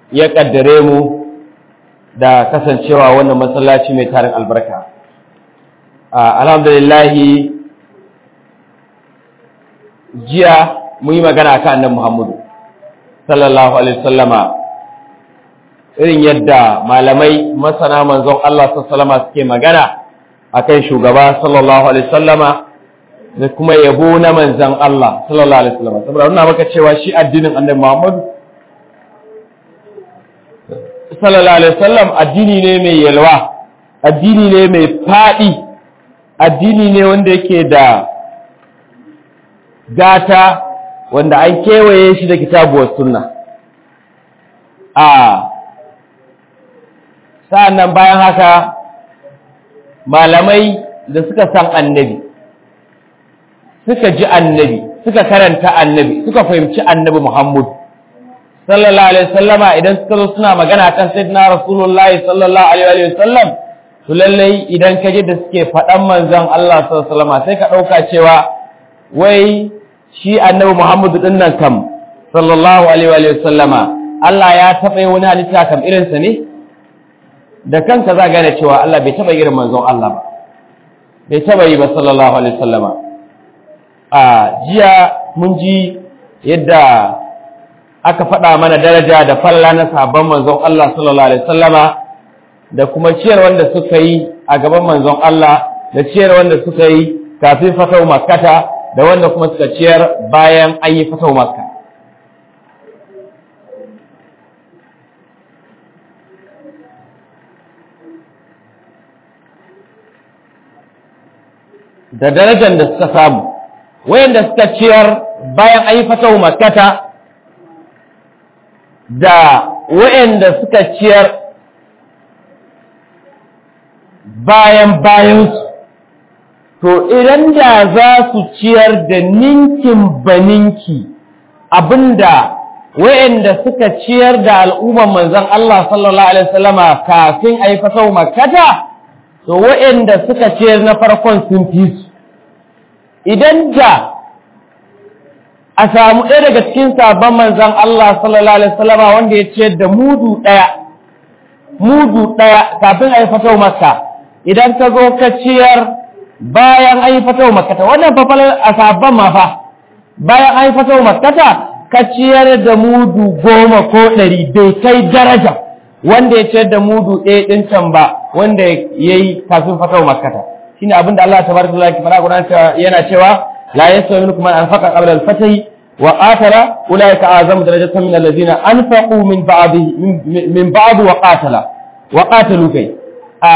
ya kaddare mu da kasancewa wannan masallaci mai tarin albarka alhamdulillahi jiya mun yi magana kan annabi Muhammadu sallallahu alaihi wasallama irin yadda malamai masana manzon Allah sallallahu suke magana akan shugaba sallallahu alaihi wasallama da kuma yabo na manzon Allah sallallahu alaihi wasallama saboda nuna maka cewa shi addinin annabi Muhammadu sallallahu alaihi wasallam addini ne mai yalwa addini ne mai fadi addini ne wanda yake da gata wanda an kewaye shi da kitabuwar sunna a sa'annan bayan haka malamai da suka san annabi suka ji annabi suka karanta annabi suka fahimci annabi Muhammad sallallahu alaihi wasallama idan suka zo suna magana kan sayyidina rasulullahi sallallahu alaihi wasallam to lallai idan ka ji da suke faɗan manzon Allah sallallahu alaihi wasallama sai ka ɗauka cewa wai shi annabi Muhammad din nan kam sallallahu alaihi wasallama Allah ya taɓa yi wani halitta kam irinsa ne da kanka za gane cewa Allah bai taɓa irin manzon Allah ba bai taɓa yi ba sallallahu alaihi wasallama a jiya mun ji yadda aka faɗa mana daraja da falla na sabon manzon Allah sallallahu alaihi wasallama da kuma ciyar wanda suka yi a gaban manzon Allah da ciyar wanda suka yi kafin fatau makkata da wanda kuma suka ciyar bayan an yi fatau makka da darajar da suka samu wayanda suka ciyar bayan an yi fatau makkata da wayanda suka ciyar bayan bayansu to idan da za su ciyar da ninkin baninki abinda wayanda suka ciyar da al'umman manzon Allah sallallahu alaihi wasallama kafin a yi fatau makkata to wayanda suka ciyar na farkon sun fi su idan da a samu ɗaya daga cikin sabon manzon Allah sallallahu alaihi wasallama wanda ya ciyar da mudu ɗaya mudu ɗaya kafin a yi fatau makka idan ka zo ka ciyar bayan an yi fatau makkata wannan fafalar a sabon ma fa bayan an yi fatau makkata ka ciyar da mudu goma ko ɗari bai kai daraja wanda ya ciyar da mudu ɗaya ɗin can ba wanda ya yi kafin fatau makkata shine abin da Allah tabaraka wa ta'ala fara gudan yana cewa la yasawi minkum man anfaqa qabla al-fath wa qatala ulaika azamu darajatan min alladhina anfaqu min ba'di min ba'd wa qatala wa qatalu kai a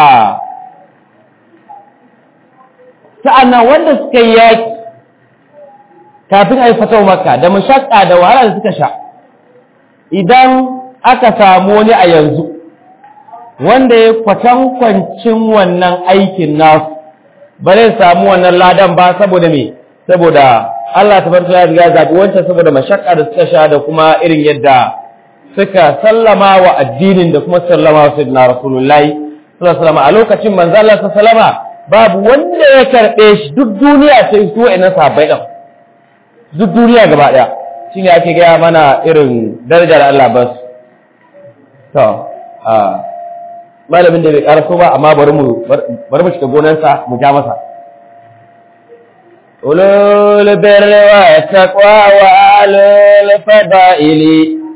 sa'annan wanda suka yi yaki kafin a yi fatau makka da mashakka da wahala da suka sha idan aka samu wani a yanzu wanda ya kwatankwancin wannan aikin nasu ba zai samu wannan ladan ba saboda me saboda Allah tabaraka ya riga zabi wancan saboda mashakka da suka sha da kuma irin yadda suka sallama wa addinin da kuma sallama wa sayyidina rasulullahi sallallahu alaihi wasallam a lokacin manzo Allah sallallahu alaihi wasallam babu wanda ya karbe shi duk duniya sai su wa'annan sahabbai din duk duniya gaba daya shine ake gaya mana irin daraja da Allah ba su to a malamin da bai karaso ba amma bari mu bari mu shiga gonarsa mu ja masa ulul birri wa taqwa wa alul fadaili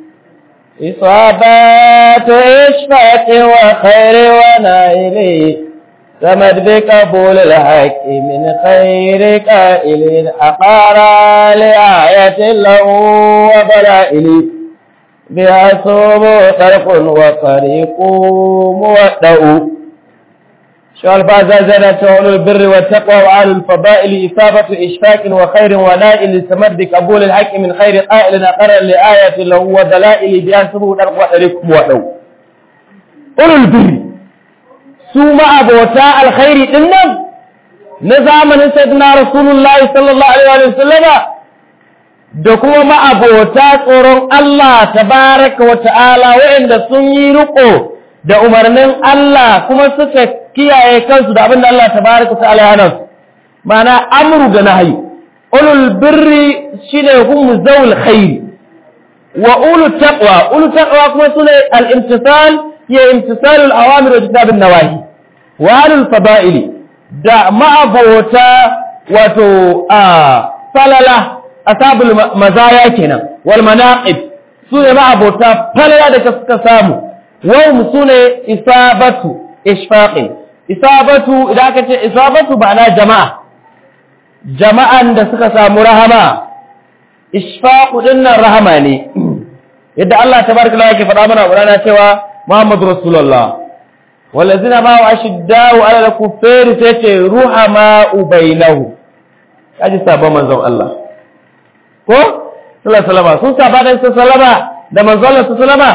إصابات إشفاق وخير ونائل سمد بقبول الحق من خير قائل أقار لآية له وبلائل بها صوب طرق وطريق مودع شو الفاز زنة أولو البر والتقوى وأهل الفضائل إصابة إشفاق وخير ونائل سمد قبول الحق من خير قائل أقر لآية له ودلائل بها صوب طرق وطريق مودع أولو البر سوما أبوتا الخير إنم نظام سيدنا رسول الله صلى الله عليه وسلم da kuma ma'abota tsoron Allah tabaraka wa ta'ala waɗanda sun yi riko da umarnin Allah kuma suka kiyaye kansu da abin da Allah tabaraka wa ta'ala ya hana su ma'ana amru da nahyi ulul birri shine hum zawul khair wa ulu taqwa ulu taqwa kuma sune al-imtisal ya imtisal al-awamir wa jitab an-nawahi wa alul fada'ili da ma'abota wato a falala asabul mazaya kenan wal manaqib sune ma'abota falala da suka samu wa sune isabatu ishfaqin isabatu idan aka ce isabatu ba na jama'a jama'an da suka samu rahama ishfaqu dinnan rahama ne yadda Allah tabaraka wa yake faɗa mana Qur'ana cewa Muhammadu Rasulullah wallazina ma wa ashiddau ala al-kuffari tace ruhama bainahu kaji sabon manzon Allah ko sallallahu alaihi wasallam sun saba da sallama da manzon Allah sallama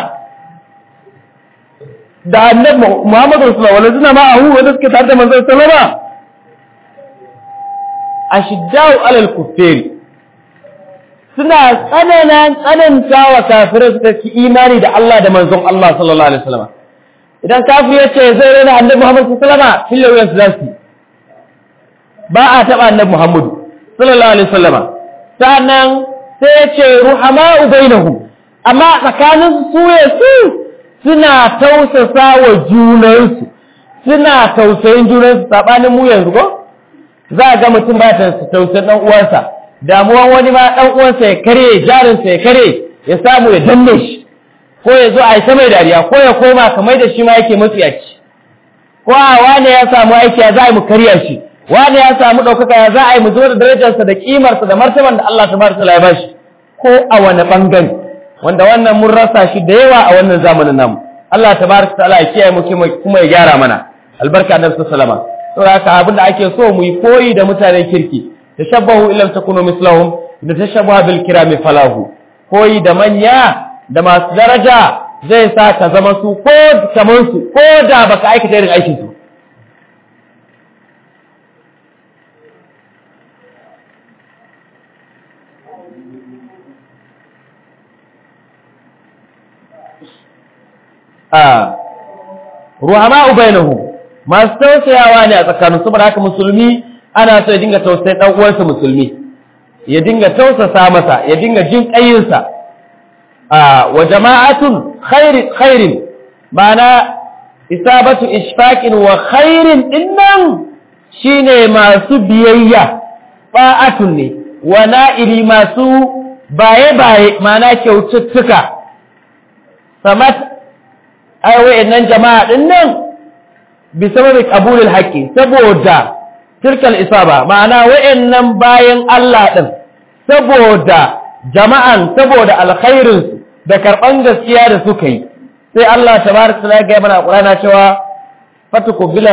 da annabi Muhammadu Rasulullah wallazina ma hu wanda suke tare da manzon sallama ashiddau ala al-kuffari suna tsananan tsananta wa kafirai suka ci imani da Allah da manzon Allah sallallahu alaihi wasallam idan kafir ya ce zai rena annabi Muhammad sallallahu alaihi wasallam fil yawm zasu ba a taba annabi Muhammad sallallahu alaihi wasallam sannan sai ya ce ruhama'u bainahum amma tsakanin su ya su suna tausasa wa junansu suna tausayin junansu sabanin mu yanzu ko za ga mutum ba ta tausayin dan uwansa damuwan wani ma ɗan uwansa ya kare jarinsa ya kare ya samu ya danne shi ko ya zo a yi mai dariya ko ya koma kamar da shi ma yake matsiyaci ko a wane ya samu aiki ya za a yi mu karya shi wane ya samu ɗaukaka ya za a yi mu zo da darajarsa da ƙimarsa da martaban da Allah tabaraka ya bashi ko a wani ɓangare wanda wannan mun rasa shi da yawa a wannan zamanin namu Allah tabaraka ta'ala ya kiyaye mu kuma ya gyara mana albarka annabi sallallahu alaihi wasallam saboda haka abin da ake so mu yi koyi da mutanen kirki tashabbahu illam takunu mislahum da tashabbaha bil kirami falahu koyi da manya da masu daraja zai sa ka zama su ko kamar su ko da baka aikata irin aikin su a ruhama bainahum masu tausayawa ne a tsakanin saboda haka musulmi ana so ya dinga tausayin dan uwansa musulmi ya dinga tausasa masa ya dinga jin kayinsa a wa jama'atun khairin khairin ma'ana isabatu ishfaqin wa khairin dinnan shine masu biyayya ba'atun ne wa na'ili masu baye baye ma'ana kyaututtuka samat ai wayannan jama'a dinnan bi sababi qabulul haqqi saboda tilkal isaba ma'ana wayannan bayan Allah din saboda jama'an saboda alkhairin da karban gaskiya da suka yi sai Allah tabaraka taala ga mana Qur'ana cewa fatuku bila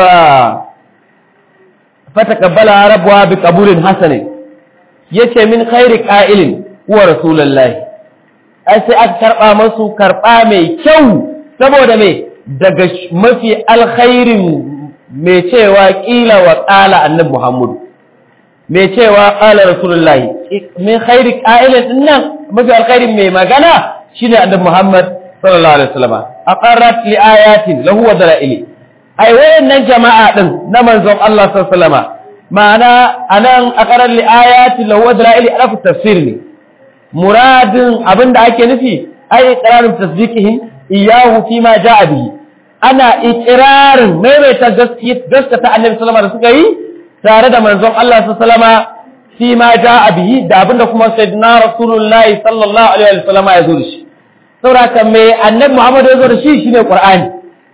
fatakabbala rabbuha bi qabulin hasanin yace min khairi qa'ilin huwa rasulullahi ai sai aka karba masu karba mai kyau saboda me daga mafi alkhairin mai cewa ƙila wa ƙala annabi Muhammadu mai cewa ƙala Rasulullahi min khairi ƙa'ilin din nan mafi alkhairin mai magana shine annabi Muhammad sallallahu alaihi wasallam aqarrat li ayatin lahu wa dalaili ai wayannan jama'a din na manzon Allah sallallahu alaihi wasallam ma'ana anan aqarrat li ayatin lahu wa dalaili alafu tafsir ne muradin abinda ake nufi ai iqrarun tasdiqihim iyahu fi ma ja'a bihi ana ikirarin maimaita gaskata annabi sallama da suka yi tare da manzon Allah sallama fi ma ja'a bihi da abinda kuma sayyidina rasulullahi sallallahu alaihi wa sallama ya zo da shi saboda me annabi Muhammad ya zo da shi shine Qur'ani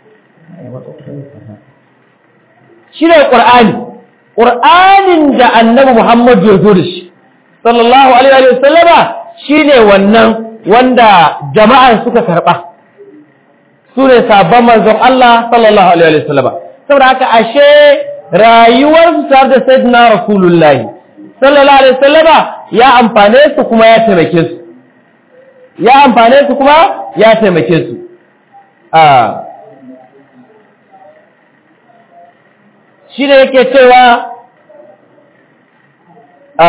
shine Qur'ani Qur'anin da annabi Muhammad ya zo da shi sallallahu alaihi wa sallama shine wannan wanda jama'an suka karba su ne sabon manzon Allah sallallahu alaihi wasallam saboda haka ashe rayuwar su tare da sayyidina rasulullah sallallahu alaihi wasallam ya amfane su kuma ya taimake su ya amfane su kuma ya taimake su a shi ne yake cewa a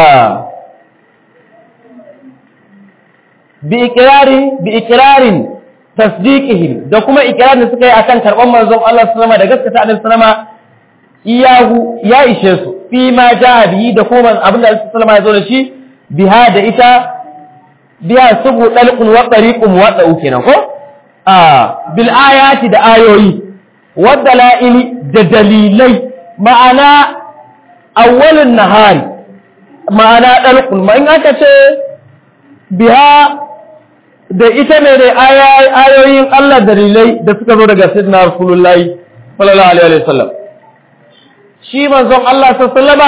bi ikirari bi ikirarin tasdiqihim da kuma ikirarin da suka yi akan karban manzon Allah sallama da gaskata annabi sallama iyahu ya ishe su fi ma jaa bihi da kuma abinda Allah sallama ya zo da shi biha da ita biya subu dalqun wa tariqun wa dau kenan ko a bil ayati da ayoyi wa dalaili da dalilai ma'ana awwalun nahari ma'ana dalqun ma in aka ce biha da ita ne da ayoyin Allah dalilai da suka zo daga sayyidina rasulullahi sallallahu alaihi wa sallam shi manzon Allah sallama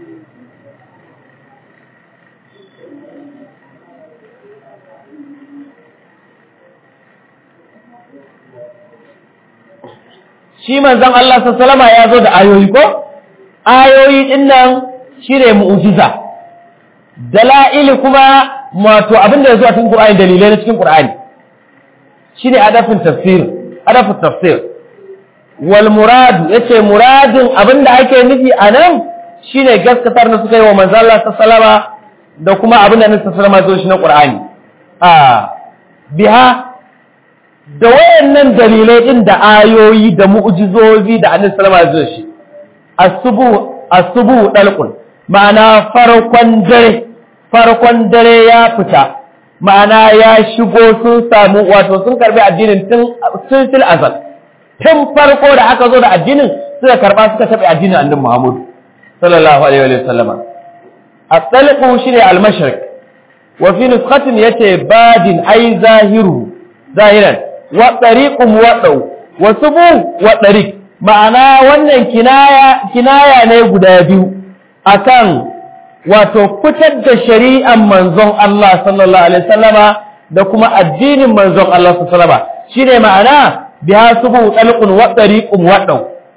shi manzon Allah sallama ya zo da ayoyi ko ayoyi din nan shine mu'jiza dala'ili kuma wato abinda ya zo a cikin Qur'ani dalilai na cikin Qur'ani shine adafin tafsir adafin tafsir wal muradu yace muradin abinda ake nufi anan shine gaskatar da suka yi wa manzo Allah sallama da kuma abinda Annabi sallama zo shi na Qur'ani a biha da wayannan dalilai din da ayoyi da mu'jizozi da Annabi sallama zo shi asubu asubu dalqun ma'ana farkon dare farkon dare ya fita ma'ana ya shigo sun samu wato sun karbi addinin tun tun fil azal tun farko da aka zo da addinin suka karba suka tabi addinin annabi Muhammad sallallahu alaihi wa sallam at-talqu shine al-mashriq wa fi nuskhatin yace badin ay zahiru zahiran wa tariqu muwaddau wa subu wa tariq ma'ana wannan kinaya kinaya ne guda biyu akan wato fitar da shari'an manzon Allah sallallahu alaihi wasallama da kuma addinin manzon Allah sallallahu alaihi wasallama shine ma'ana biya subu dalqun wa tariqun wadau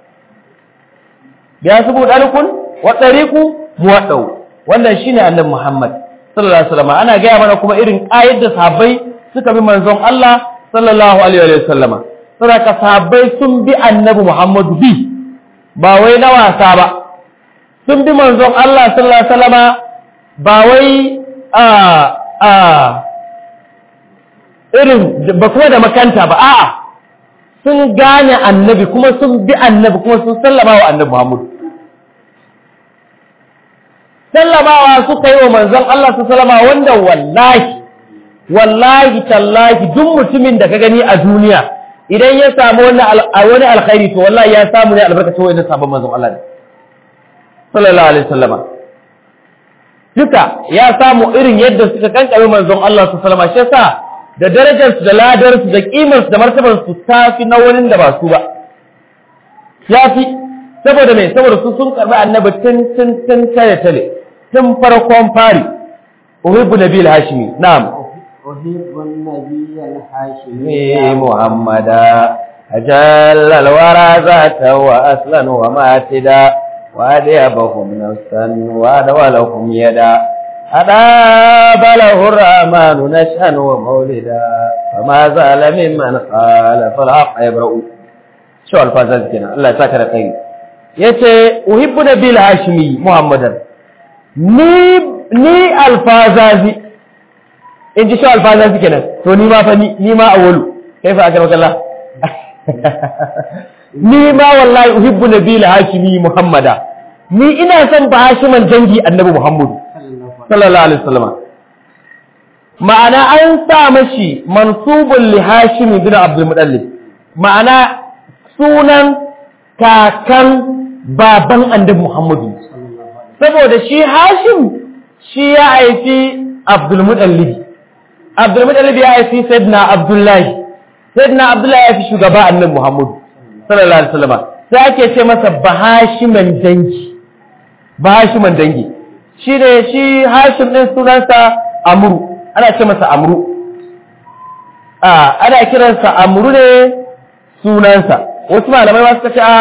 biya subu dalqun wa tariqu muwadau wannan shine annabi Muhammad sallallahu alaihi wasallama ana gaya mana kuma irin ayat da sahabbai suka bi manzon Allah sallallahu alaihi wasallama saboda sahabbai sun bi annabi Muhammad bi ba wai na wasa ba sun bi manzon Allah sallallahu alaihi wasallama ba wai a a irin ba kuma da makanta ba a'a sun gane annabi kuma sun bi annabi kuma sun sallama wa annabi Muhammad sallamawa suka yi wa manzon Allah sallallahu alaihi wasallama wanda wallahi wallahi tallahi duk mutumin da ka gani a duniya idan ya samu wani alkhairi to wallahi ya samu ne albarkacin wani sabon manzon Allah ne sallallahu alaihi wasallama duka ya samu irin yadda suka kankame manzon Allah su sallama shi yasa da darajar su da ladar su da kimar su da martabar su tafi na wani da ba su ba yafi saboda me saboda su sun karbi annabi tun tun tun tare tare tun farkon fari uhibbu nabil hashimi na'am uhibbu nabiyal hashimi muhammada أجل الورى ذاتا وأصلا وماتدا وأديبهم نفسا وأدولهم يدا أداب له الرحمن نشأا ومولدا فما زال ممن خالف الحق يبرأ شو الفازات كنا الله يساكر خير yace uhibbu nabil hashimi muhammadan ni ni alfazazi in ji shi alfazazi kenan to ni ma fa ni ni ma awwalu kaifa akramaka Allah ni ma wallahi uhibbu nabil hashimi muhammada ni ina son ba hashiman dangi annabi muhammadu sallallahu alaihi wasallam ma'ana an sa mashi mansubun li hashimi bin abdul muttalib ma'ana sunan kakan baban annabi muhammadu saboda shi hashim shi ya haifi abdul muttalib abdul muttalib ya haifi sayyidina abdullahi sayyidina abdullahi ya haifi shugaba annabi muhammadu sallallahu alaihi wasallam sai ake ce masa bahashiman dangi bahashiman dangi shi ne shi hashim din sunansa amru ana ce masa amru a ana kiransa amru ne sunansa wasu malamai ma suka ce a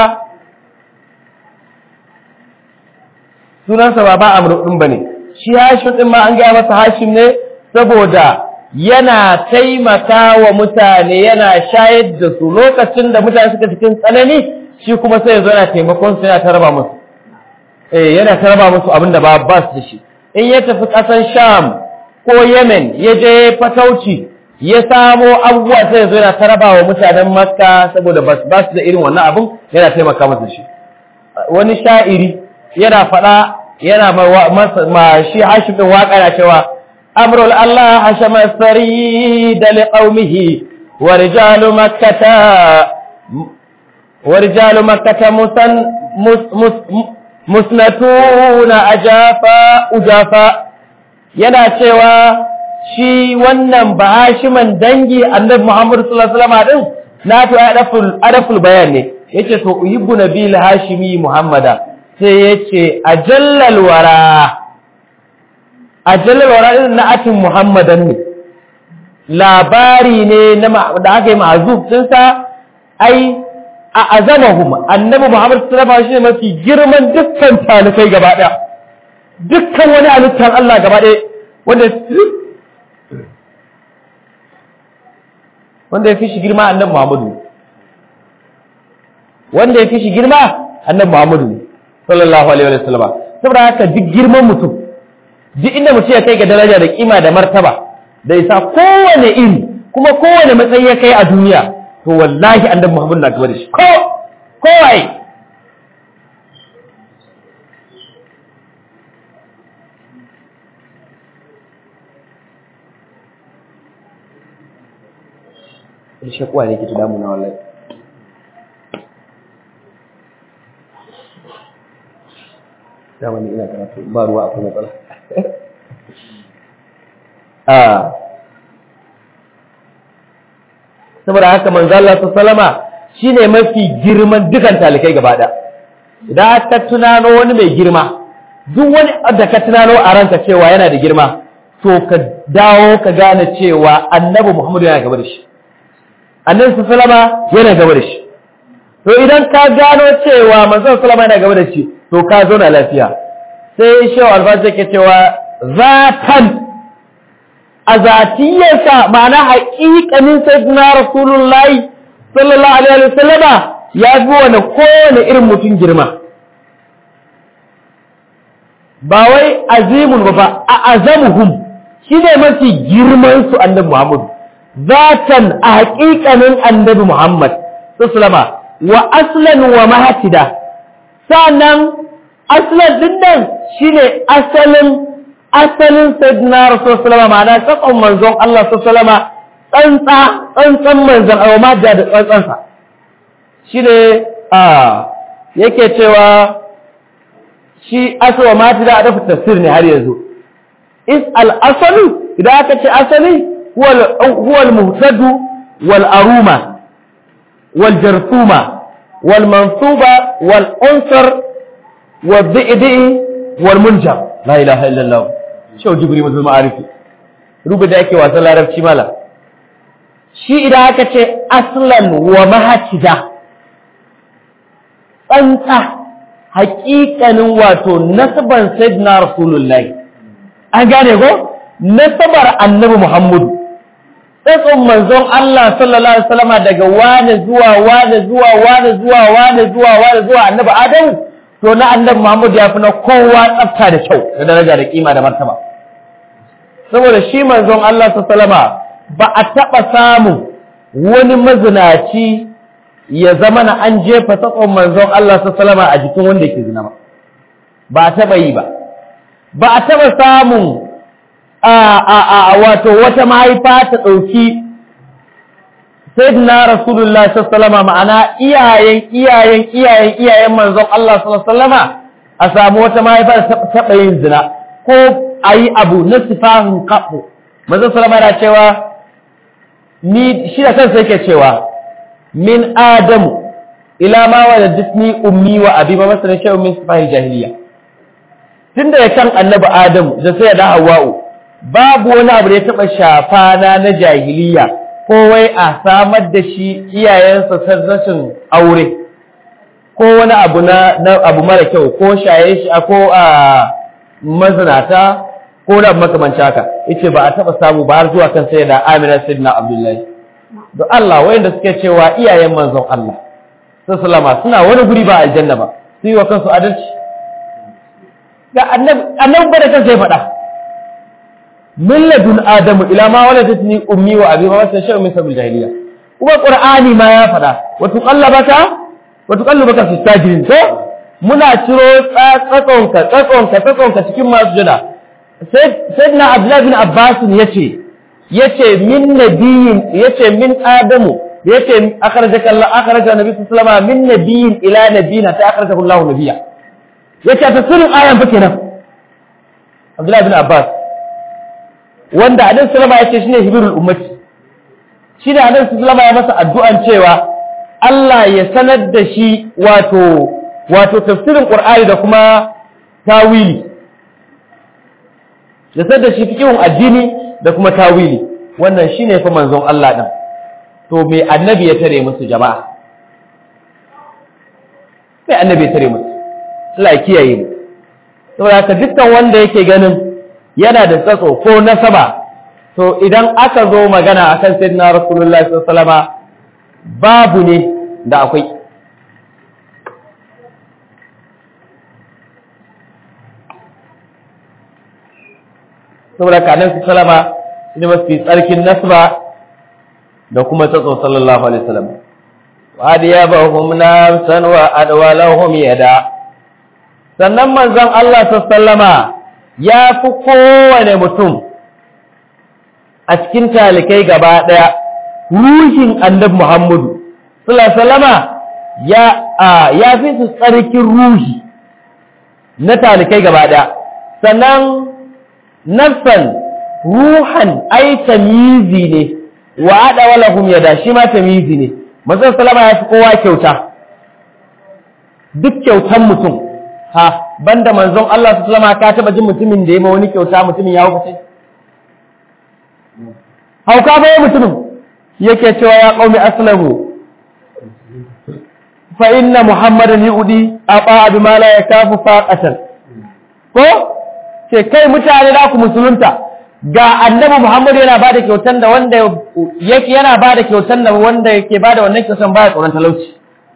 sunansa ba ba amru din bane shi hashim din ma an gaya masa hashim ne saboda yana taimaka wa mutane yana shayar da su lokacin da mutane suka cikin tsanani shi kuma sai ya zo yana taimakon su yana tarba musu eh yana tarba musu abin da ba ba su da shi in ya tafi ƙasar sham ko yemen ya je fatauci ya samo abubuwa sai ya zo yana tarba wa mutanen makka saboda ba su da irin wannan abin yana taimaka musu shi wani sha'iri yana faɗa yana ma shi hashim din waka na cewa أمر الله حشم الثريد لقومه ورجال مكة ورجال مكة مسن مس مس مسنتون أجافا أجافا yana cewa shi wannan bahashiman dangi annabi Muhammad sallallahu alaihi wasallam din na to adaful adaful bayan ne yace to uhibbu nabil hashimi muhammada sai yace ajallal wara ajallal wara din na atin muhammadan ne labari ne na da aka yi ma'azuf din sa ai a azamahum annabi muhammad sallallahu alaihi wasallam mafi girman dukkan talikai gaba daya dukkan wani halittar Allah gaba daya wanda wanda ya fi shi girma annabi muhammadu wanda ya fi shi girma annabi muhammadu sallallahu alaihi wasallam saboda haka duk girman mutum duk inda mutum ya kai ga daraja da kima da martaba da isa kowane iri kuma kowane matsayi ya kai a duniya to wallahi annabi Muhammad na gaba da shi ko kowai shakwa ne ke ta damuna wallahi dama ni ina karatu ba ruwa akwai matsala a saboda haka manzo Allah sallama shine mafi girman dukan talikai gaba da idan aka tunano wani mai girma duk wani da ka tunano a ranka cewa yana da girma to ka dawo ka gane cewa annabi Muhammadu yana gaba da shi annabi sallama yana gaba da shi to idan ka gano cewa manzo sallama yana gaba da shi to ka zauna lafiya sai shehu albazi yake cewa zatan a zatiyarsa ma'ana haƙiƙanin sayyidina rasulullahi sallallahu alaihi wa sallama ya fi wani kowane irin mutum girma ba wai azimun ba ba a azamuhum shi ne mafi girman su annabi muhammad zatan a haƙiƙanin annabi muhammad sallama wa aslan wa mahatida sannan aslan din nan shine asalin asalin sayyidina rasul sallama ma'ana tsakon manzon Allah sallama tsantsa tsantsan manzon Allah ma da tsantsansa shine a yake cewa shi aswa ma da adafu tafsir ne har yanzu is al asalu idan aka ce asali huwa al muhtadu wal aruma wal jarsuma wal mansuba wal unsar wal di'di wal munjab la ilaha illallah shau jibri mutum ma'arifi rubu da yake wasan larabci mala shi idan aka ce aslan wa mahacida tsantsa haƙiƙanin wato nasaban sayyidina rasulullahi an gane ko nasabar annabi muhammadu tsatson manzon Allah sallallahu alaihi wasallama daga wane zuwa wane zuwa wane zuwa wane zuwa wane zuwa annabi adamu to na annabi Muhammad ya fi na kowa tsafta da kyau da daraja da kima da martaba saboda shi manzon Allah sallama ba a taɓa samun wani mazinaci ya zama na an jefa tsakon manzon Allah sallama a jikin wanda ke zina ba ba a taɓa yi ba ba a taɓa samun a a a wato wata mahaifa ta ɗauki sayyidina rasulullah sallallahu ma'ana iyayen iyayen iyayen iyayen manzon Allah sallallahu a samu wata mahaifa ta taɓa yin zina ko a yi abu na sifahin kaɓo manzon sallama yana cewa ni shi da kansa yake cewa min adamu ila ma wa da disni ummi wa abi ma masalan shay'un min sifahin jahiliya tunda ya kan annabi adamu da sai da hawa'u babu wani abu da ya taɓa shafa na na jahiliya ko wai a samar da shi iyayensa san rashin aure ko wani abu na, abu mara kyau ko shaye shi ko a mazinata ko da makamanci haka yace ba a taba samu ba har zuwa kan sayyida Amina sayyidina Abdullahi don Allah wayanda suke cewa iyayen manzon Allah sallama suna wani guri ba aljanna ba su yi wa kansu adalci ga annabi annabi ba da kansa ya faɗa min ladun adamu ila ma waladatni ummi wa abi ma wasa shay'un min sabil jahiliya kuma qur'ani ma ya faɗa wa tuqallabaka wa tuqallabaka fi sajirin to muna ciro tsatsonka tsatsonka tsatsonka cikin masu jada sayyidina abdullahi bin abbas yace yace min nabiyin yace min adamu yace akhrajaka Allah akhraja nabi sallallahu alaihi wasallam min nabiyin ila nabiyina ta akhrajahu Allah nabiyya yace tafsirin ayan fa kenan abdullahi bin abbas wanda annabi sallallahu alaihi wasallam yace shine hibirul ummati shine annabi sallallahu alaihi wasallam ya masa addu'an cewa Allah ya sanar da shi wato wato tafsirin Qur'ani da kuma tawili ya sanar da shi fikihun addini da kuma tawili wannan shine fa manzon Allah din to me annabi ya tare musu jama'a me annabi ya tare musu Allah ya kiyaye mu saboda haka dukkan wanda yake ganin yana da tsatso ko nasaba to idan aka zo magana akan sayyidina rasulullahi sallallahu alaihi wasallam babu ne da akwai saboda kanan su salama ne mafi tsarkin nasba da kuma tsatso sallallahu alaihi wasallam wa adiyabahum nafsan wa adwalahum yada sannan manzon Allah sallama ya fi kowane mutum a cikin talikai gaba daya ruhin annabi Muhammadu sallama ya ya fi su tsarkin ruhi na talikai gaba daya sannan nafsan ruhan ai tamizi ne wa ada walahum yada shi ma tamizi ne manzon sallama ya fi kowa kyauta duk kyautan mutum ha banda manzon Allah sallama ka taba jin mutumin da ya ma wani kyauta mutumin ya hukace hauka bai mutumin yake cewa ya qaumi aslamu fa inna muhammadan yudi aba bima la yakafu faqatan ko ce kai mutane da ku musulunta ga annabi Muhammadu yana bada kyautan da wanda yake yana bada kyautan da wanda yake bada wannan kyautan baya tsoron talauci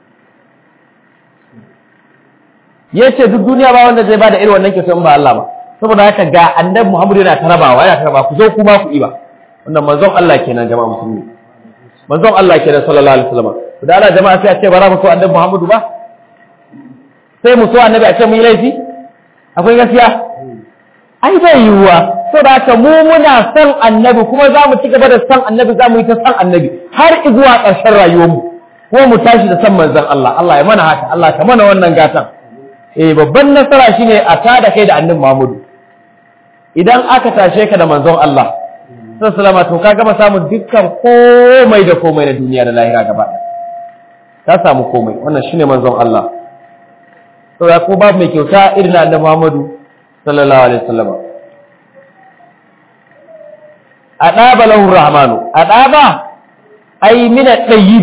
yace duk duniya ba wanda zai bada irin wannan kyautan ba Allah ba saboda haka ga annabi Muhammadu yana tarabawa yana taraba ku zo kuma ku iba wannan manzon Allah kenan jama'a musulmi manzon Allah kenan sallallahu alaihi wasallam da Allah jama'a sai a ce ba za mu so annabi Muhammadu ba sai mu so annabi a ce mu yi laifi akwai gaskiya ai bai yiwuwa saboda haka mu muna son annabi kuma za mu ci gaba da son annabi za mu yi ta son annabi har zuwa ƙarshen rayuwarmu kuma mu tashi da son manzon Allah Allah ya mana haka Allah ka mana wannan gatan eh babban nasara shine a tada kai da annabi Muhammadu idan aka tashe ka da manzon Allah sallallahu alaihi to ka gama samun dukkan komai da komai na duniya da lahira gaba ka samu komai wannan shine manzon Allah saboda ko babu mai kyauta irin annabi Muhammadu sallallahu alaihi wasallam adaba lahu rahmanu adaba ai min at-tayyib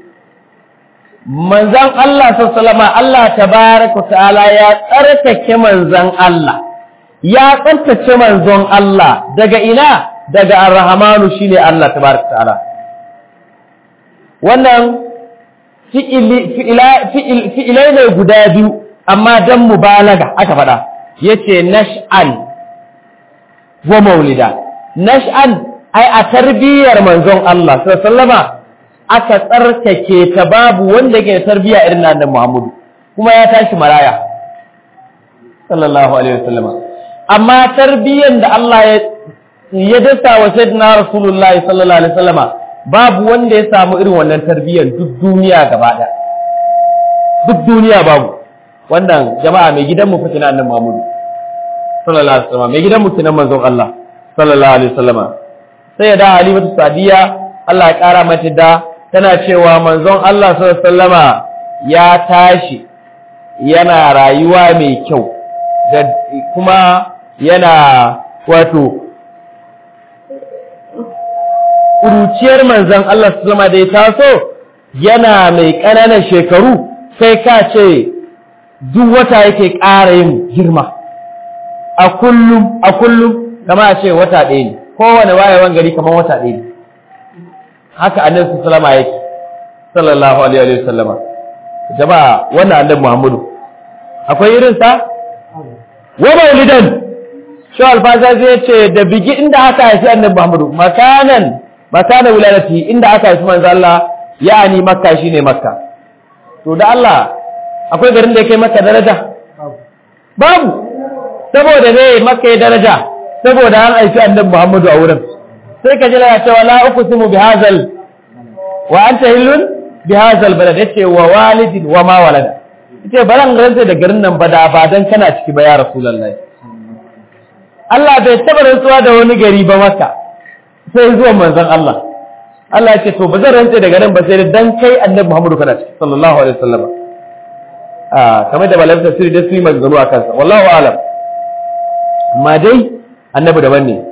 manzan Allah sallallahu Allah tabaaraka ta'ala ya tsarkake manzan Allah ya tsarkake manzon Allah daga ina daga ar-rahmanu shine Allah tabaaraka ta'ala wannan fi'ili fi'ilai ne guda biyu amma dan mubalaga aka faɗa yace nash'an wa maulida nash'an ai a tarbiyyar manzon Allah sallama aka tsarkake ta babu wanda yake tarbiyya irin nan Muhammadu kuma ya tashi maraya sallallahu alaihi wasallam amma tarbiyyar da Allah ya ya dasa wa sayyidina rasulullahi sallallahu alaihi wasallama babu wanda ya samu irin wannan tarbiyyar duk duniya gaba ɗaya duk duniya babu wannan jama'a mai gidan mu fitina annabi Muhammadu sallallahu alaihi wasallam mai gidan mu kinan manzon Allah sallallahu alaihi wasallam sai ya da Halimatu Sadiya Allah ya kara mata da tana cewa manzon Allah sallallahu alaihi wasallama ya tashi yana rayuwa mai kyau da kuma yana wato kuruciyar manzon Allah sallallahu alaihi da ya taso yana mai ƙananan shekaru sai ka ce duk wata yake ƙara yin girma a kullum a kullum kama a ce wata ɗaya ne kowane wayewan gari kamar wata ɗaya ne haka annabi sallama yake sallallahu alaihi wa sallama jama'a wannan annabi Muhammadu akwai irin sa wa maulidan shi alfaza zai ce da bigi inda aka haifi annabi Muhammadu makanan makanan wilayati inda aka haifi manzo Allah ya'ani makka shine makka to da Allah akwai garin da ya kai maka daraja babu saboda ne maka ya daraja saboda an aiki annabi Muhammadu a wurin sai ka jira cewa la uqsimu bi hadzal wa anta hillun bi hadzal balad yace wa walidin wa ma walada yace baran rantsa da garin nan ba da ba dan kana ciki ba ya rasulullahi Allah bai taba rantsuwa da wani gari ba maka sai zuwa manzon Allah Allah ya ce to ba zan rantsa da garin ba sai dan kai annabi Muhammadu kana ciki sallallahu alaihi wasallam ah kamar da malamin tafsiri da su yi maganganu a kansa wallahu a'lam amma dai annabi daban ne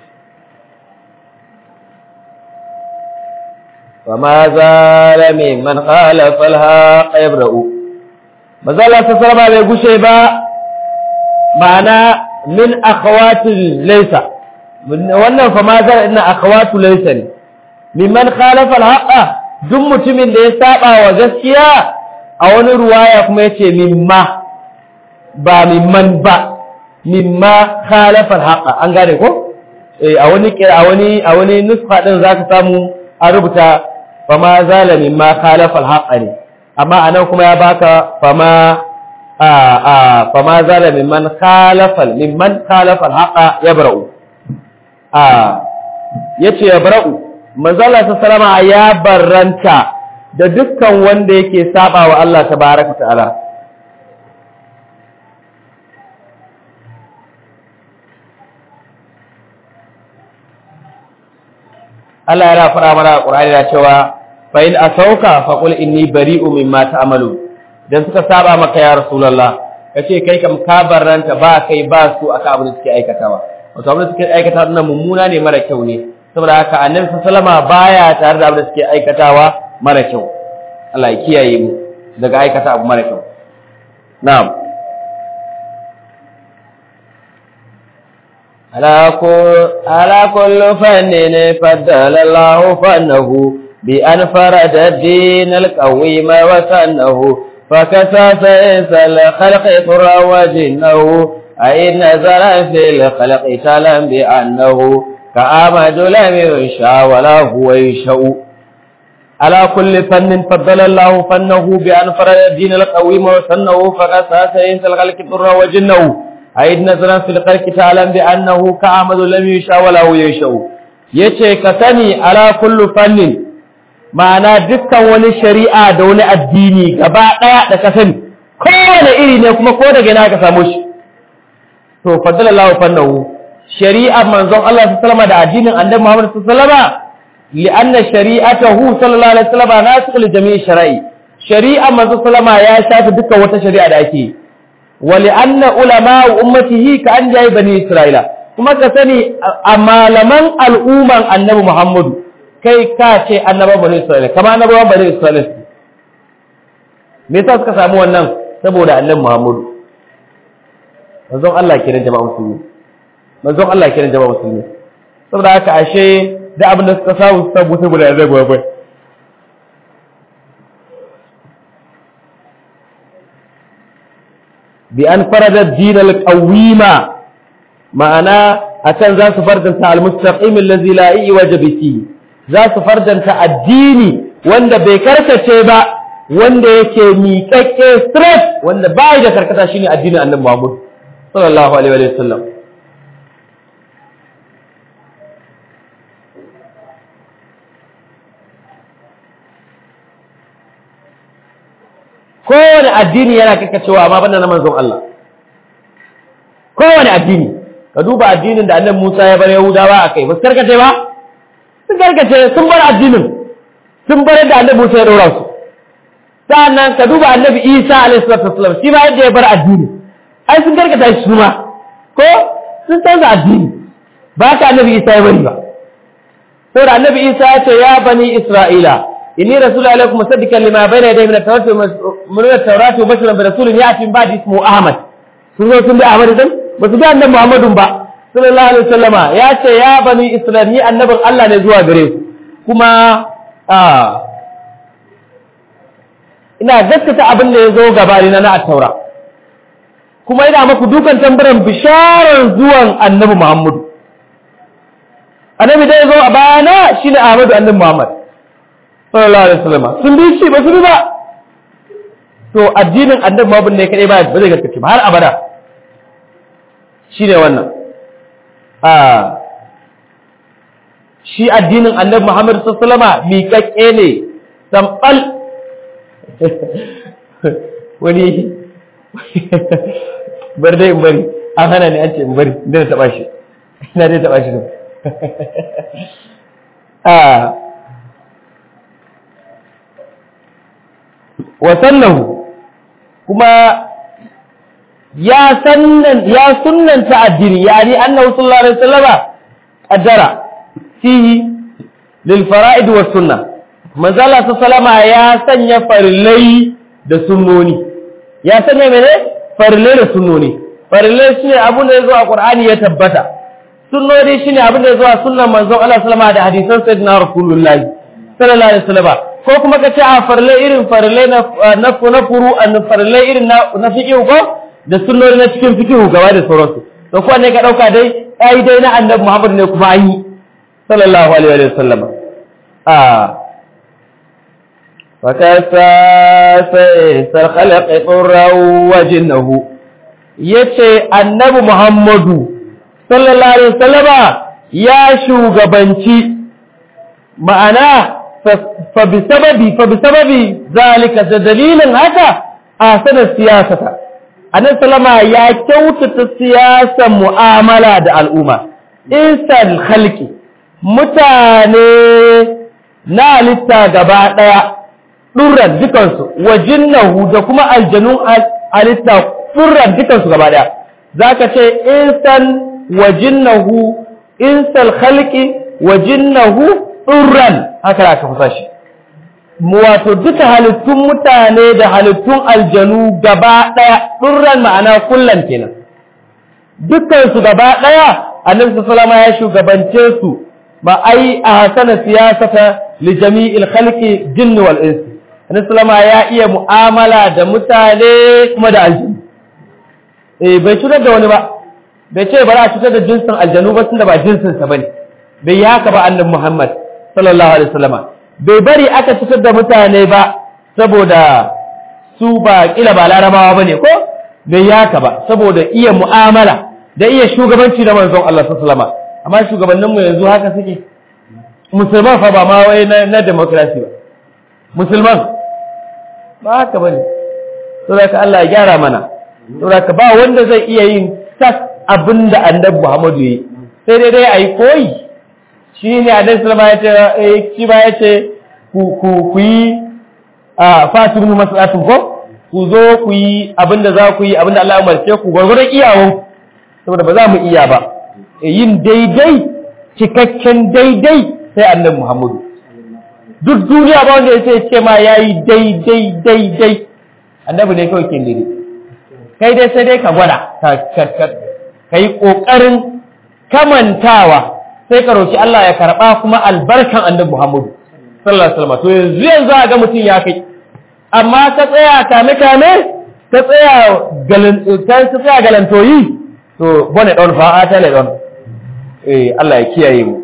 وما زال ممن خالف الحق يبرأ mazala ta sarba bai gushe ba ma'ana min akhawatil laysa wannan fa ma zara ina akhawatu laysa ne mimman khalafa alhaqa duk mutumin da ya saba wa gaskiya a wani ruwaya kuma yace mimma ba mimman ba mimma khalafa alhaqa an gane ko eh a wani a wani a wani nuskha din zaka samu a rubuta fa ma zala mimma khalafa alhaqa ne amma anan kuma ya baka fama a a fama zala mimman khalafal mimman khalafal haqa yabra'u a yace yabra'u manzala ta salama ya barranta da dukkan wanda yake saba wa Allah tabaaraka ta'ala Allah ya fara mana Qur'ani da cewa fa in asauka fa qul inni bari'u mimma ta'malu dan suka saba maka ya rasulullah kace kai kam ka barranta ba kai ba su aka abin da suke aikatawa wato abin da suke aikata nan mummuna ne mara kyau ne saboda haka annabi sallama baya tare da abin da suke aikatawa mara kyau Allah ya kiyaye mu daga aikata abu mara kyau na'am ala kullu fannin faddala Allahu fannahu بأن فرد الدين القويم وسنه فكسى سيس الخلق طرا وجنه أي نزل في الخلق تلا بأنه كآمد لم ينشا ولا هو يشاء على كل فن فضل الله فنه بأن فرد الدين القويم وسنه فكسى سيس الخلق طرا وجنه أي نزل في الخلق تلا بأنه كآمد لم ينشا ولا هو يشاء yace ka sani ala kullu fannin ma'ana dukkan wani shari'a da wani addini gaba ɗaya da ka sani kowane iri ne kuma ko daga ina ka samu shi to faddala Allah fannahu shari'a manzon Allah sallallahu alaihi da addinin annabi Muhammad sallallahu alaihi li anna shari'atahu sallallahu alaihi wasallam nasikh li jami'i shara'i shari'a manzon sallallahu ya shafi dukkan wata shari'a da ake wa li anna ulama ummatihi ka an jayi bani isra'ila kuma ka sani a malaman al'umman annabi Muhammadu kai ka ce annabawan bani Isra'ila kama annabawan bani Isra'ila me yasa suka samu wannan saboda annabi Muhammadu manzon Allah kiran jama'a musulmi manzon Allah kiran jama'a musulmi saboda haka ashe da abin da suka samu su samu saboda zai gobe bi an farada ad-din al-qawima ma'ana akan za su fardanta al-mustaqim allazi la iwaja bihi za su fardanta addini wanda bai karkace ba wanda yake miƙaƙƙe straight wanda bai da karkata shine addinin annabi Muhammad sallallahu alaihi wa sallam kowane addini yana karkacewa amma banda na manzon Allah kowane addini ka duba addinin da annabi Musa ya bar Yahudawa akai ba su karkace ba sun karkace sun bar addinin sun bar da annabi Musa ya daura su sannan ka duba annabi Isa alaihi salatu wasallam shi ma yadda ya bar addini ai sun karkata shi ma ko sun canza addini ba ka annabi Isa ya bari ba saboda annabi Isa ya ce ya bani Isra'ila inni rasulu alaikum musaddiqan lima bayna yadayhi min at-tawrati min at-tawrati wa bashiran bi rasulin ya'ti min ba'di ismuhu Ahmad sun zo sun bi Ahmad din ba su bi annabi Muhammadun ba sallallahu alaihi wasallama ya ce ya bani Isra'il ni annabin Allah ne zuwa gare ku kuma a ina gaskata abin da ya zo gabani na na taura kuma ina maku dukan tambaran bisharar zuwan annabi Muhammadu annabi da ya zo a bayana shine Ahmadu annabi Muhammad sallallahu alaihi wasallam sun bi shi ba su bi ba to addinin annabi Muhammad ne kadai ba ba zai gaskace ba har abada shine wannan a shi addinin annabi Muhammad sallallahu alaihi miƙaƙƙe ne sambal wani bar dai in bari an hana ni an ce in bari da taba shi ina dai taba shi ne a wasallahu kuma ya sannan ya sunnanta addini yani annahu sallallahu alaihi wasallama qaddara fihi lil fara'id was sunnah manzo Allah sallama ya sanya farillai da sunnoni ya sanya mene farillai da sunnoni farillai shine abin da yazo a Qur'ani ya tabbata sunnoni shine abin da yazo a sunnan manzon Allah sallama da hadisan sayyidina Rasulullah sallallahu alaihi wasallama ko kuma kace a farillai irin farillai na na na furu an farillai irin na na fiqh ko da sunnoni na cikin fiqh gaba da sauransu to ko ne ka dauka dai ai dai na annabi Muhammad ne kuma an yi sallallahu alaihi wasallama a فكساس الخلق طرا وجنه yace annabi Muhammadu sallallahu alaihi wasallama ya shugabanci ma'ana fa bi sababi fa bi sababi zalika da dalilin haka a sanar siyasata annabi sallama ya kyautata siyasar mu'amala da al'umma insan khalqi mutane na halitta gaba daya ɗurran dukansu wa jinnahu da kuma aljanun halitta ɗurran dukansu gaba ɗaya za ka ce insan wa jinnahu insal khalqi wa jinnahu ɗurran haka za ka fusa shi wato duka halittun mutane da halittun aljanu gaba ɗaya ɗurran ma'ana kullan kenan dukansu gaba ɗaya annabi sallama ya shugabance su ba ai a hasana siyasata li jami'il khalqi jinni wal insi Anisulama ya iya mu'amala da mutane kuma da aljanu. Eh bai cutar da wani ba, bai ce bari a cutar da jinsin aljanu ba tun da ba jinsinsa ba ne, bai yi haka ba annabi Muhammad sallallahu alaihi wasallama. Bai bari aka cutar da mutane ba saboda su ba kila ba larabawa ba ne ko? Bai yi haka ba saboda iya mu'amala da iya shugabanci da manzon Allah sallallahu alaihi wasallama. Amma shugabanninmu yanzu haka suke. Musulman fa ba ma wai na demokrasi ba. musulman ba haka bane saboda ka Allah ya gyara mana saboda ka ba wanda zai iya yin tas abinda annabi Muhammadu yi sai dai dai ayi koyi shine annabi sallallahu alaihi wasallam ya ce shi ba ya ce ku ku ku yi a fatimu masalatun ko ku zo ku yi abinda za ku yi abinda Allah ya umarce ku gwargwadon iyawan saboda ba za mu iya ba yin daidai cikakken daidai sai annabi Muhammadu duk duniya ba wanda ya ce ma ya yi daidai daidai annabi ne kawai ke daidai kai dai sai dai ka gwada ka yi ƙoƙarin kamantawa sai ka roki Allah ya karɓa kuma albarkan annabi Muhammadu sallallahu alaihi wasallam to yanzu yanzu a ga mutum ya kai amma ka tsaya kame kame ka tsaya galan ka tsaya galantoyi to bone don fa a tale don eh Allah ya kiyaye mu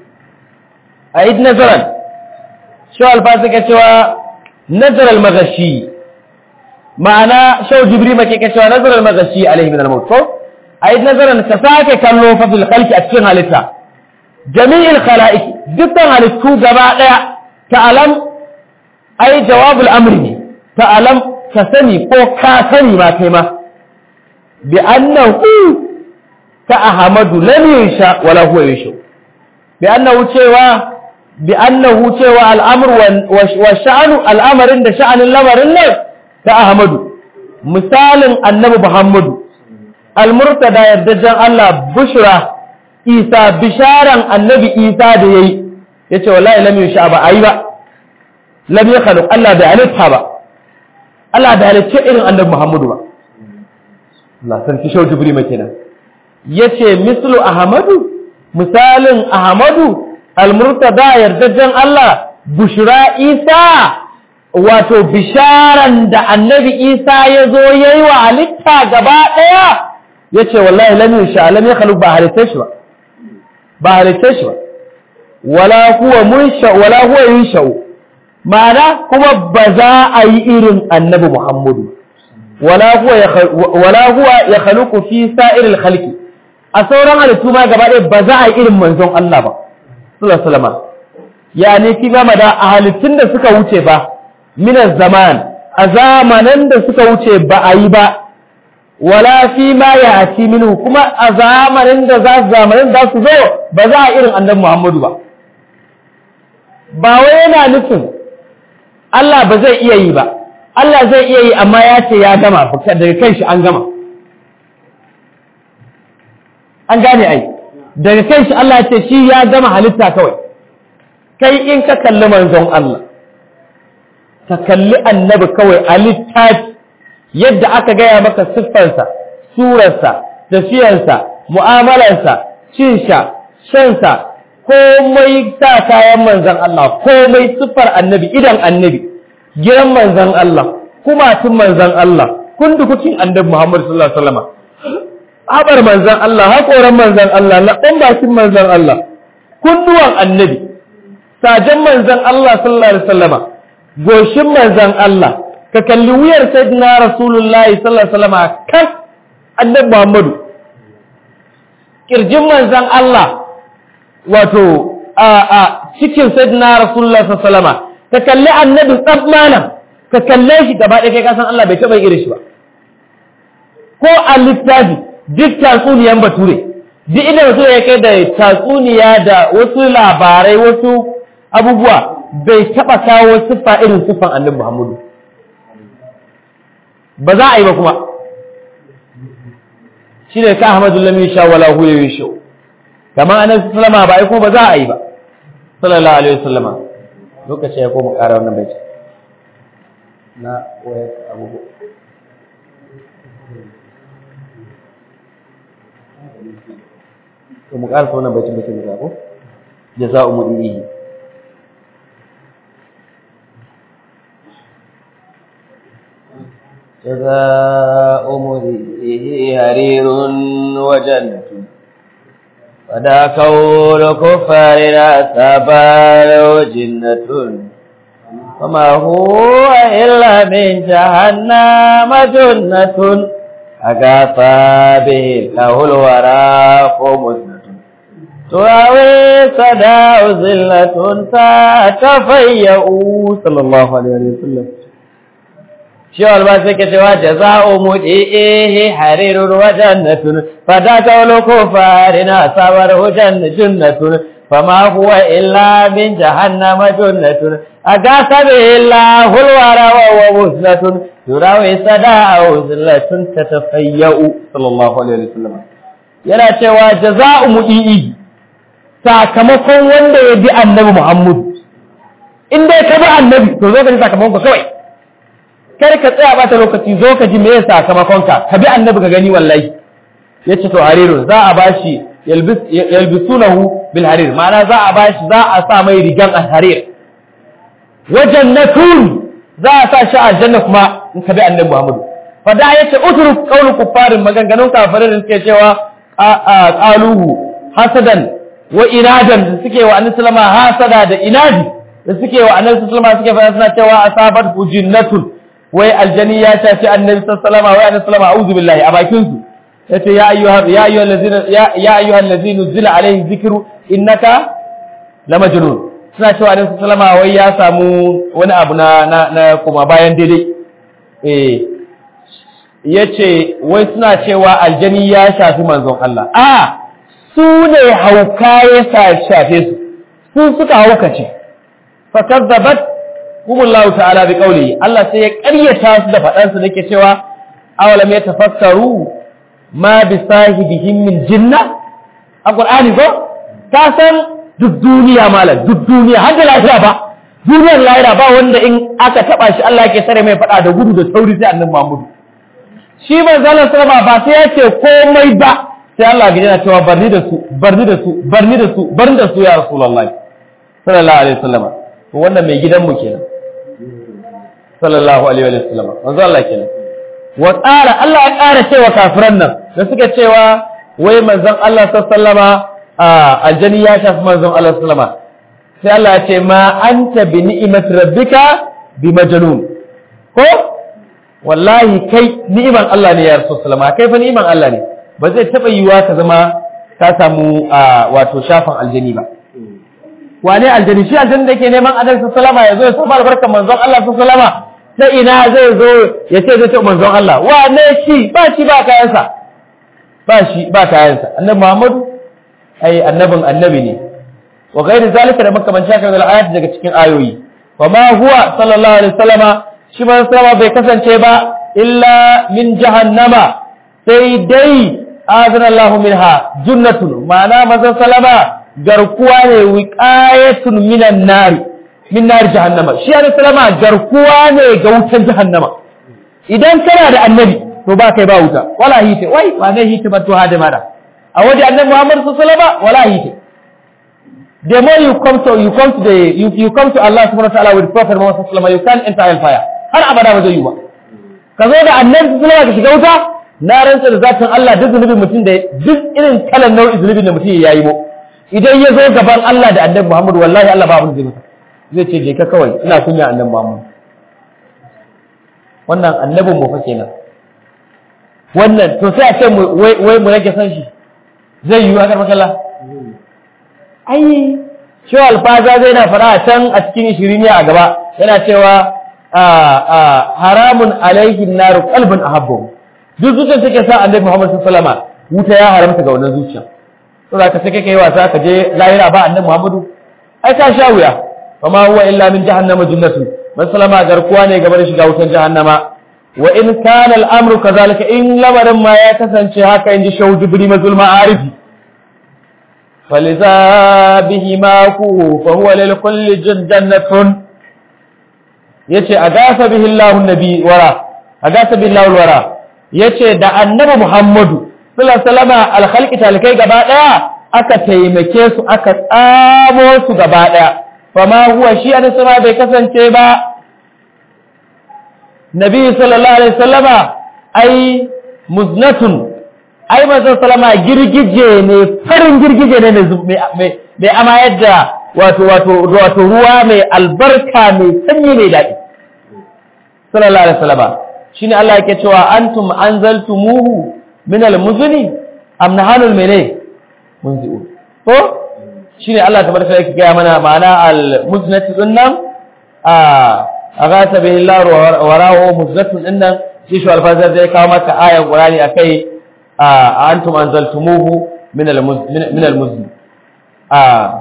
a id nazaran shau alfasa ka cewa nazar al-magashi ma'ana shau jibri make ka cewa nazar al-magashi alaihi min al-maut ko ai nazaran ka sake kallo fa fil khalqi a cikin halitta jami'il khalaiq dukkan halittu gaba daya ta'alam ai jawabul amri ne ta'alam ka sani ko ka sani ma kai ma bi annahu ka ahmadu lam yasha wala huwa yasha bi annahu cewa بأنه cewa al'amur wa sha'anu al'amarin da sha'anin lamarin nan ta Ahmadu, misalin annabi Muhammadu, al-murtada yardajen Allah bushra Isa bisharan annabi Isa da ya yi, ya ce wallahi lam yi sha ba a yi ba, lam yi khaluq Allah bai halitta ba, Allah bai halitta irin annabi Muhammadu ba. Allah sarki shau jibri kenan. Ya ce mislu Ahmadu, misalin Ahmadu almurtada yardajen Allah bushra Isa wato bisharan da annabi Isa ya zo ya yi wa halitta gaba ɗaya ya ce wallahi lam yusha lam yakhluq ba halitta shi ba ba halitta shi ba wala huwa munsha wala huwa yunsha ma'ana kuma ba za a yi irin annabi Muhammadu wala huwa wala huwa yakhluqu fi sa'iril khalqi a sauran halittu ma gaba ɗaya ba za a yi irin manzon Allah ba sallallahu alaihi wasallam ya ne ki gama da a halittun da suka wuce ba minas zaman a zamanan da suka wuce ba a yi ba wala fi ma ya ati minhu kuma a zamanin da za su zamanin za su zo ba za a irin annabi Muhammadu ba ba wai yana nufin Allah ba zai iya yi ba Allah zai iya yi amma ya ce ya gama daga kan shi an gama an gane ai daga kan shi Allah ya ce shi ya gama halitta kawai kai in ka kalli manzon Allah ka kalli annabi kawai a littafi yadda aka gaya maka siffarsa surarsa tafiyarsa mu'amalarsa cinsha shansa komai sa kayan manzon Allah komai siffar annabi idan annabi gidan manzon Allah kumatun manzon Allah kundukukin annabi Muhammad sallallahu alaihi wasallam habar manzon Allah hakoran manzon Allah laɓan bakin manzon Allah kunduwan annabi sajen manzon Allah sallallahu alaihi wasallama goshin manzon Allah ka kalli wuyar sayyidina rasulullahi sallallahu alaihi wasallama kan annabi Muhammadu kirjin manzon Allah wato a a cikin sayyidina rasulullahi sallallahu alaihi wasallama ka kalli annabi tsab malam ka kalle shi gaba ɗaya kai ka san Allah bai taɓa irin shi ba ko a littafi duk tatsuniyan bature duk inda bature ya kai da tatsuniya da wasu labarai wasu abubuwa bai taɓa kawo siffa irin siffan annabi Muhammadu ba za a yi ba kuma shi ne ka Ahmadu lam yasha wala hu yasha kamar annabi sallama ba ai kuma ba za a yi ba sallallahu alaihi wasallama lokaci ya koma ƙara wannan bai na waya abubuwa to mu ƙarasa wannan baitin baitin da ko jaza'u mudihi جزاء مريئه هرير وجنة فدا كون كفارنا سبال جنة وما هو إلا من جهنم جنة أقاطى به له الوراق مزنة تراوي صداء زلة تتفيأ صلى الله عليه وسلم شو الباسك شو جزاء مدئه حرير وجنة فذاك الكفارنا صبره جنة جنة فما هو إلا من جهنم جنة أقاس به الله الورى وهو وزنة يراوي صداء وزلة تتفيأ صلى الله عليه وسلم yana cewa jaza'u mudi'i sakamakon wanda ya bi annabi Muhammad in dai ka bi annabi to zo ka ji sakamakon ka kawai kar ka tsaya bata lokaci zo ka ji meye sakamakon ka ka bi annabi ka gani wallahi yace to harirun za a bashi yalbis yalbisunahu bil harir ma'ana za a bashi za a sa mai rigan al-harir wa jannatun za a sa shi aljanna kuma in ka bi annabi Muhammad fa da yace utruk qawlu kuffarin maganganun kafirin da suke cewa qaluhu hasadan wa iradan da suke wa annabi sallama hasada da inadi da suke wa annabi sallama suke fara suna cewa asabat jinnatun wai aljani ya shafi annabi sallama wai annabi sallama a'udhu billahi a bakin su yace ya ayyuha ya ayyuha allazina ya ayyuha allazina zila alaihi dhikru innaka lamajnun suna cewa annabi sallama wai ya samu wani abu na na, na kuma bayan daidai eh yace wai suna cewa aljani ya shafi manzon Allah a su ne hauka ya shafe su su suka haukace fakazzabat humullahu ta'ala bi qawli Allah sai ya ƙaryata su da faɗan su nake cewa awalam yatafakkaru ma bi sahibihim min jinna a qur'ani ko ka san duk duniya malam duk duniya har da lafiya ba duniyar lahira ba wanda in aka taba shi Allah yake sare mai faɗa da gudu da sauri sai annabi Muhammad shi manzon sallama ba sai ya ce komai ba sai Allah ga yana cewa barni da su barni da su barni da su barni da su ya rasulullahi sallallahu alaihi wasallam to wannan mai gidan mu kenan sallallahu alaihi wasallam manzo Allah kenan wa tsara Allah ya ƙara cewa kafiran nan da suka cewa wai manzon Allah sallama a aljani ya shafi manzon Allah sallama sai Allah ya ce ma anta bi ni'mat rabbika bi majnun ko wallahi kai ni'iman Allah ne ya rasul sallama kai fa ni'iman Allah ne ba zai taba yiwa ka zama ka samu wato shafin aljani ba wane aljani shi aljani da ke neman adal su salama ya zo ya samu albarkar manzon Allah su salama ta ina zai zo ya ce zai ce manzon Allah wane shi ba shi ba kayansa ba shi ba kayansa annabi Muhammadu ai annabin annabi ne wa ghairi zalika da makamanci haka da ayat daga cikin ayoyi wa ma huwa sallallahu alaihi wasallama shi man sallama bai kasance ba illa min jahannama sai dai azana Allah minha junnatun ma'ana manzon sallama garkuwa ne wiqayatun minan nari min nar jahannama shi alaihi sallama garkuwa ne ga wutan jahannama idan kana da annabi to ba kai ba wuta wala hite wai ba ne hite ba to hada mara a waje annabi Muhammad sallallahu alaihi wasallam wala hite the more you come to you come to the you, you come to Allah subhanahu wa ta'ala with prophet Muhammad sallallahu alaihi wasallam you can enter hellfire har abada ba zai yi ba ka zo da annabi sallallahu alaihi wasallam ka shiga wuta na rantsa da zatin Allah duk zunubin mutum da duk irin kalan nau'in zunubin da mutum ya yi mu idan ya zo gaban Allah da annabi Muhammad wallahi Allah ba abin zai masa zai ce je ka kawai ina kunya annabi Muhammad wannan annabin mu fa kenan wannan to sai a ce wai mu rage san shi zai yi a karmakalla ai shi alfaza zai na fara a can a cikin shiriniya a gaba yana cewa haramun alaihin naru kalbin ahabbu duk zuciyar take sa annabi Muhammad sallallahu alaihi wasallam wuta ya haramta ga wannan zuciya to da ka sai kai wasa ka je lahira ba annabi Muhammadu ai ka sha wuya fa ma huwa illa min jahannama jannatu man salama garkuwa ne gaba da shiga wutan jahannama wa in kana al'amru kazalika in lamarin ma ya kasance haka inji shawu jibri mazul ma'arifi faliza bihi ma ku fa huwa lil kulli jannatun yace agasa bihi Allahu nabi wara agasa bihi Allahu wara yace da annabi Muhammadu sallallahu alaihi wasallam al-khalqi talikai gaba daya aka taimake su aka tsamo su gaba daya fama huwa shi a sama bai kasance ba nabi sallallahu alaihi wasallama ai muznatun ai manzon sallama girgije ne farin girgije ne mai amayar da wato wato wato ruwa mai albarka mai sanyi mai daɗi sallallahu alaihi wasallama shine Allah yake cewa antum anzaltumuhu min almuzni am nahanul mene munzi'un ko shine Allah tabaraka yake gaya mana ma'ana al-muznati dinnan a agata bihi Allah wa rahu muznatun dinnan shi shi alfazar zai kawo maka ayan Qur'ani akai a antum anzaltumuhu min al-muzni min al-muzni a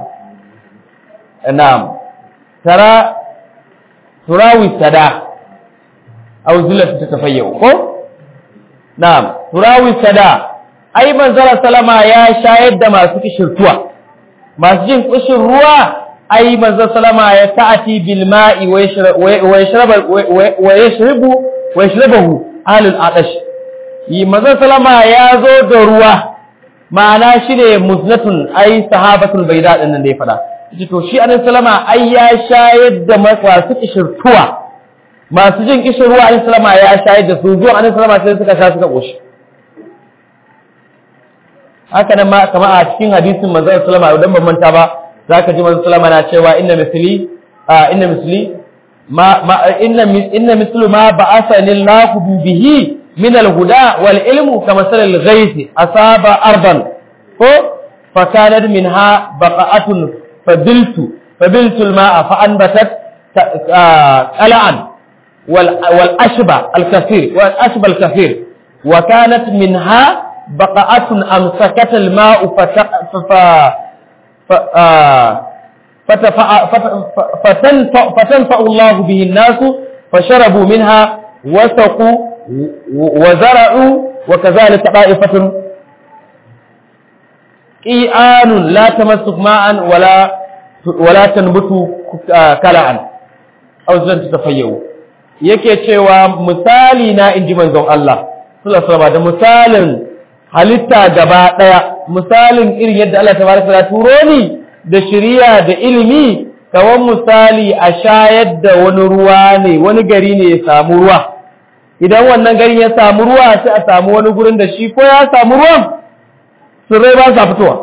na'am tara turawi sada aw zullat tatafayyu ko na'am turawi sada ai manzala salama ya shayar da masu kishirtuwa masu jin kushin ruwa ai manzo salama ya ta'ati bil ma'i wa yashrabu wa yashrabu wa yashrabuhu alul adash yi manzo salama ya zo da ruwa ma'ana shine muznatun ai sahabatul bayda din nan da ya fada yace to shi annabi salama ai ya shayar da masu kishirtuwa masu jin kishin ruwa annabi salama ya shayar da su zuwa annabi salama sai suka sha suka koshi haka nan ma kama a cikin hadisin manzo sallama idan ban manta ba zaka ji manzo sallama na cewa inna misli inna misli ma inna inna mislu ma ba'athani Allahu bihi min al-huda wal ilmu kama sal al-ghayth asaba ardan ko fa kanat minha baqa'atun fabiltu fabiltu al-ma'a fa anbatat qala'an wal wal ashba al-kathir wal ashba al-kathir wa kanat minha بقعة أمسكت الماء فتنفع, فتنفع الله به الناس فشربوا منها وسقوا وزرعوا وكذلك طائفة قيآن لا تمسك ماء ولا ولا تنبت كلاء أو زلن تتفيئوا yake cewa misali na inji manzon Allah sallallahu alaihi wasallam da misalin halitta gaba ɗaya misalin irin yadda Allah tabaraka ta turo ni da shiriya da ilimi kawan misali a shayar da wani ruwa ne wani gari ne ya samu ruwa idan wannan gari ya samu ruwa sai a samu wani gurin da shi ko ya samu ruwan tsirrai ba sa fitowa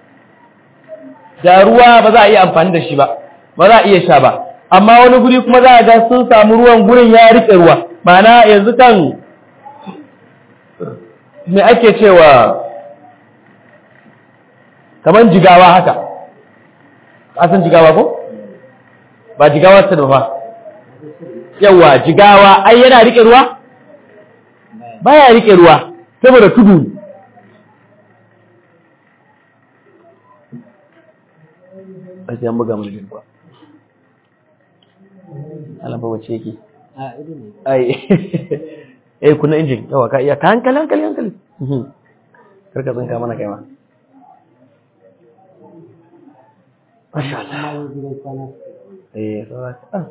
da ruwa ba za a iya amfani da shi ba ba za a iya sha ba amma wani guri kuma za a ga sun samu ruwan gurin ya riƙe ruwa ma'ana yanzu kan me ake cewa kamar jigawa haka ka san jigawa ko ba jigawa ta ba yawa jigawa ai yana rike ruwa baya rike ruwa saboda tudu a sai an buga mana jirgin alamba wace yake ai eh kuna injin yawa ka iya ka hankali hankali hankali karka tsinka mana kai ma Masha Allah. Eh, saura kaɗan.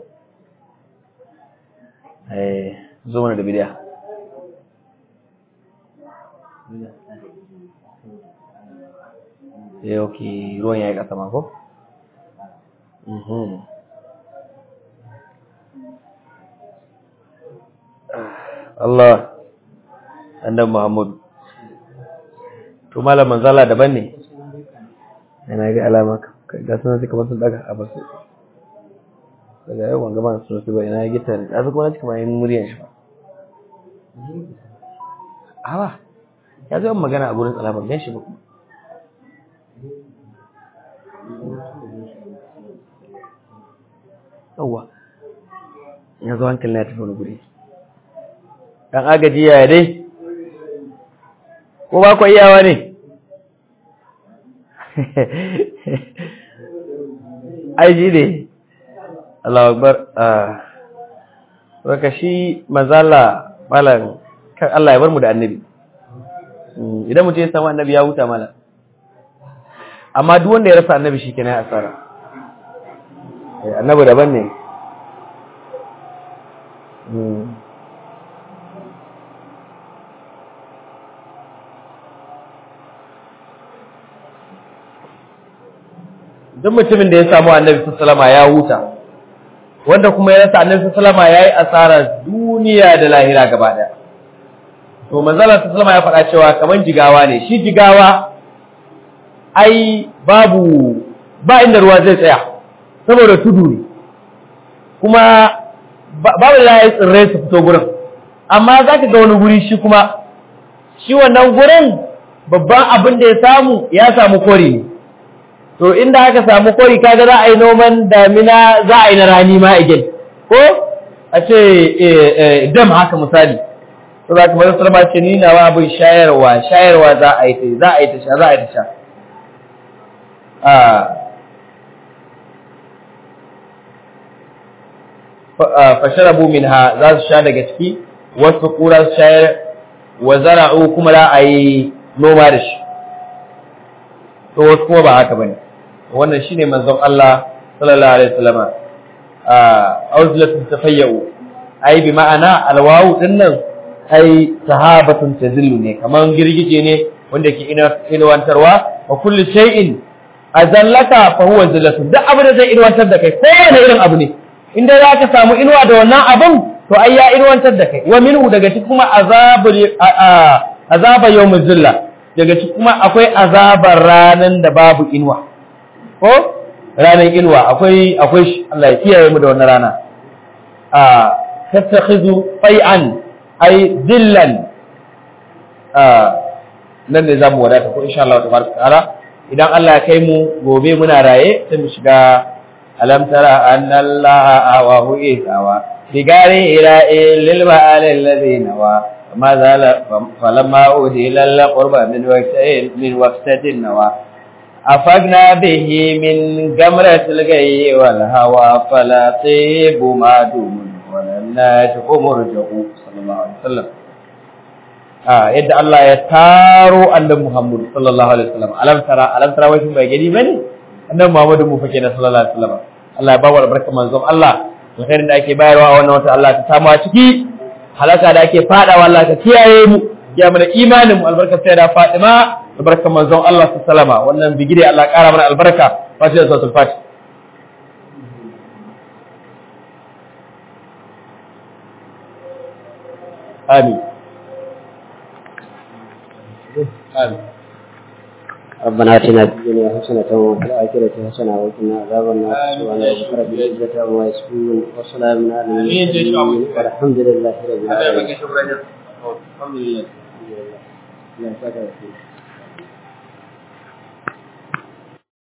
Eh, zo mana da bidiya. Eh, ok, ruwan ya yi ƙasa ma ko? Mhm. Allah, annabi Muhammadu. To malam manzala daban ne? Yana ga alama ga sunan suka basu daga a basu. Daga yau ban gaba sun su ba ina ya gita ne. Azu kuma cikin mayin muryan shi ba. Awa. Ya zo magana a gurin tsala ban gan shi ba. Yawwa. Ya zo hankali na tafi wani guri. Dan agaji ya dai? Ko ba ku iyawa ne? ai ji ne Allah akbar ah shi mazala malam kan Allah ya bar mu da annabi idan mutum ya samu annabi ya huta malam amma duk wanda ya rasa annabi shi kenan asara annabi daban ne duk mutumin da ya samu annabi sallama ya huta wanda kuma ya rasa annabi sallama ya yi asarar duniya da lahira gaba daya to manzala sallama ya faɗa cewa kaman jigawa ne shi jigawa ai babu ba inda ruwa zai tsaya saboda tudu ne kuma babu da ya tsirrai su fito gurin amma za ka ga wani guri shi kuma shi wannan gurin babban abin da ya samu ya samu kori ne to inda aka samu kori kaga za a yi noman damina za a yi na rani ma again ko a ce dam haka misali to za ka mai salama ce ni nawa abin shayarwa shayarwa za a yi ta za a yi ta sha za a yi ta sha fasharabu minha za su sha daga ciki wasu kura su shayar wa zara'u kuma za a yi noma da shi to wasu kuma ba haka bane wannan shine manzon Allah sallallahu alaihi wasallam a auzlatun tafayyu ai bi ma'ana alwawu dinnan ai sahabatun tazillu ne kaman girgije ne wanda ke inuwantarwa wa kullu shay'in azallaka fa huwa zillatun duk abin da zai inuwantar da kai kowane irin abu ne inda za ka samu inuwa da wannan abin to ai ya inuwantar da kai wa minhu daga cikin kuma azabul azaba yawmuz zilla daga cikin kuma akwai azabar ranan da babu inuwa ko ranan inuwa akwai akwai shi Allah ya kiyaye mu da wannan rana a tattakhizu fai'an ay dillan a nan ne zamu wadata ko insha Allah tabaraka ta'ala idan Allah ya kai mu gobe muna raye sai mu shiga alam tara anna Allah awahu isawa bigari ila lil ma'al alladhina wa ما زال فلما أودي إلى القرب من وقتين من وقتة النوى أفقنا به من جمرة الغي والهوى فلا طيب ما دوم ولا الناجح مرجع صلى الله عليه وسلم آه يد الله يتارو أن محمد صلى الله عليه وسلم ألم ترى ألم ترى وجه بيجي بني أن محمد مفكنا صلى الله عليه وسلم Allah ya bawa albarka manzon Allah alkhairin da ake bayarwa a wannan wata Allah ta samu a ciki halaka da ake fadawa Allah ka kiyaye mu ya mana imanin mu albarka sai da Fatima albarka manzon Allah sallama wannan bigire Allah kara mana albarka fatiha suratul fatih amin amin ربنا اتنا في الدنيا حسنة وفي الآخرة حسنة وقنا عذاب النار سبحان ربك رب العزة عما يصفون وسلام على المرسلين والحمد لله رب العالمين alhamdulillah الحمد لله